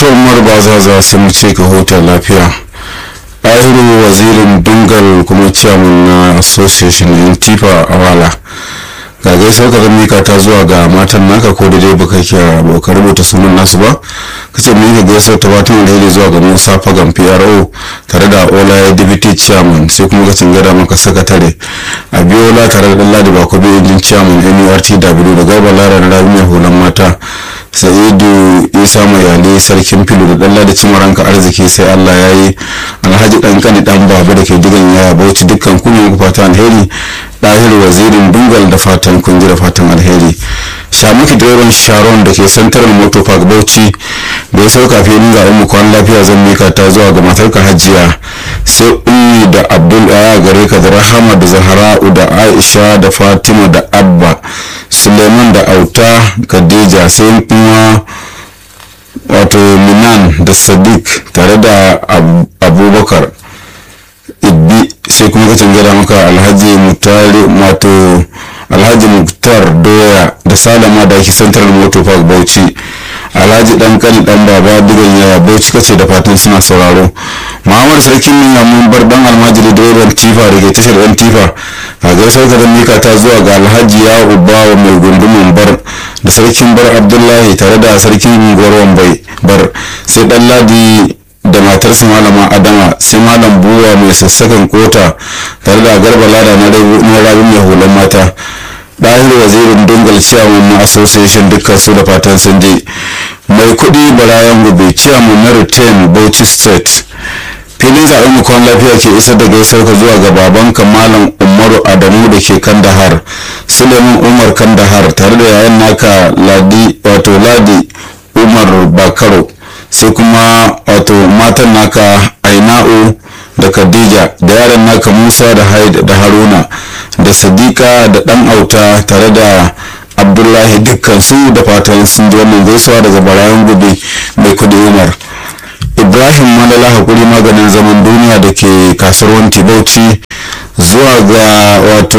umar ba za za su mu ce ka huta lafiya ɗahiru wazirin dungal kuma ciyaman na association in tifa a wala ga gaisuwar ka mika ta zuwa ga matan naka ko da dai baka ke ka rubuta sunan nasu ba kace mun yi gaisuwar ta fatan alheri zuwa ga Musa Fagan PRO tare da Ola Deputy Chairman sai kuma ka gada maka sakatare Abiola tare da Ladi Bakobi injin Chairman NURTW da Garba Lara da Rabi mai hulan mata Sa'idu Isa Mayali sarkin filu da Dalla da Cimaranka arziki sai Allah ya yi Alhaji dan kani dan baba da ke digan yaya Bauchi dukkan kun yi fatan alheri Dahir wazirin Dungal da fatan kun ji da fatan alheri Shamuki direban Sharon da ke Central Motor Park Bauchi da ya sauka filin zaɓen mu kwan lafiya zan mika ta zuwa ga matarka hajiya sai ummi da abdul aya gare ka da rahama da zahra'u da aisha da fatima da abba suleiman da auta khadija sai kuma wato minan da sadiq tare da abubakar ibbi sai kuma ka gada maka alhaji mutare wato alhaji muktar doya da salama da ake central motor park bauchi alhaji dan kani dan baba digan yaya bauchi kace da fatan suna sauraro muhammad sarkin nuna mun bar dan almajiri direban tifa da ke tashar yan tifa a gaisar ka da mika ta zuwa ga alhaji ya ubawa mai gundumin bar da sarkin bar abdullahi tare da sarkin unguwar bai bar sai dan ladi da matarsa malama adama sai malam buwa mai sassakan kota tare da garba lada na rabin mai hulan mata ɗahir wazirin dungal ciyaman na association dukkan su da fatan sun je mai kuɗi barayan gobe ciyaman na retain bauchi state filin zaɓen mukon lafiya ke isar da gaisar ka zuwa ga babanka malam umaru adamu da ke kandahar suleiman umar kandahar tare da yayan naka ladi wato ladi umar bakaro sai kuma wato matan naka aina'u da khadija da yaran naka musa da haid da haruna da sadiqa da dan auta tare da abdullahi dukkan su da fatan sun ji wannan gaisuwa daga barayan gobe mai kudi umar ibrahim malala hakuri maganin zaman duniya da ke kasuwar bauchi zuwa ga wato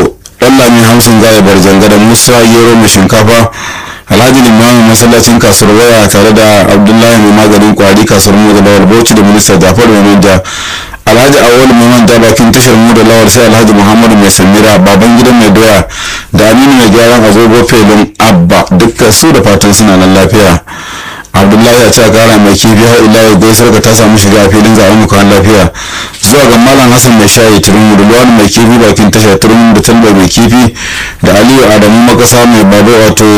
ɗan hamsin gaya barjanga da musa gero mai shinkafa alhaji limamin masallacin kasuwar waya tare da abdullahi mai maganin kwari kasuwar mu da lawal bauchi da minista jafar mai manja alhaji awol mai manja bakin tashar mu da lawal sai alhaji muhammadu mai samira baban gidan mai doya da aminu mai gyaran agogo felin abba dukkan su da fatan suna nan lafiya abdullahi ya ce kara mai kifi har ila yau gaisar ka ta samu shiga filin zaɓen mu kan lafiya zuwa ga malam hassan mai shayi turmi da luwani mai kifi bakin tashar turmi da talba mai kifi da aliyu adamu makasa mai babu wato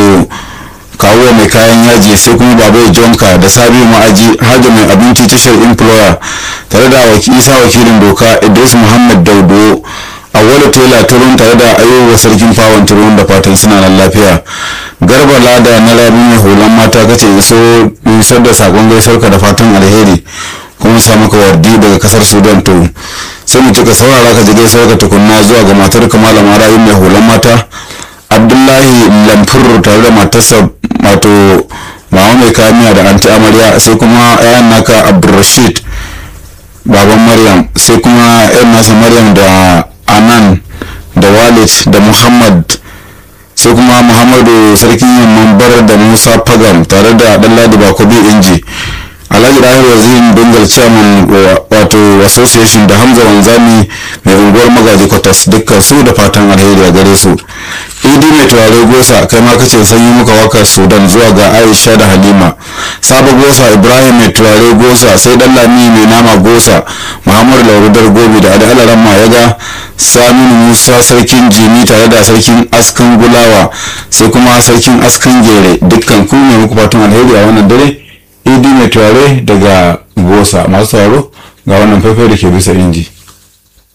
kawo mai kayan yaji sai kuma babai jonka da sabiu ma'aji hajji mai abinci tashar employer tare da isa wakilin doka idris muhammad daudo awwalu tela turun tare da ayyuka sarkin fawon turun da fatan suna nan lafiya garba lada na rabin mai hulan mata kace iso isar da sakon gaisar ka da fatan alheri kuma sa maka wardi daga kasar sudan to sai mu cika saurara ka ji gaisar ka tukunna zuwa ga matar kamala marayun mai hulan mata abdullahi lamfur tare da matarsa wato mama mai kamiya da anti amarya sai kuma yayan naka abdulrashid baban maryam sai kuma yan nasa maryam da anan da walid da muhammad sai kuma muhammadu sarkin yamman bar da musa fagam tare da ɗanladi bakobi inji alhaji rahir wazirin bengal chairman wato association da hamza wanzami mai unguwar magaji kwatas dukkan su da fatan alheri a gare su idi mai turare gosa kai ma kace sanyi muka wakar sudan zuwa ga aisha da halima sabo gosa ibrahim mai turare gosa sai dan lami mai nama gosa muhammadu laurudar gobe da adi alaran yaga saminu musa sarkin jini tare da sarkin askan gulawa sai kuma sarkin askan gere dukkan ku ne muku fatan alheri a wannan dare idi mai turare daga gosa masu sauraro ga wannan faifai da ke bisa inji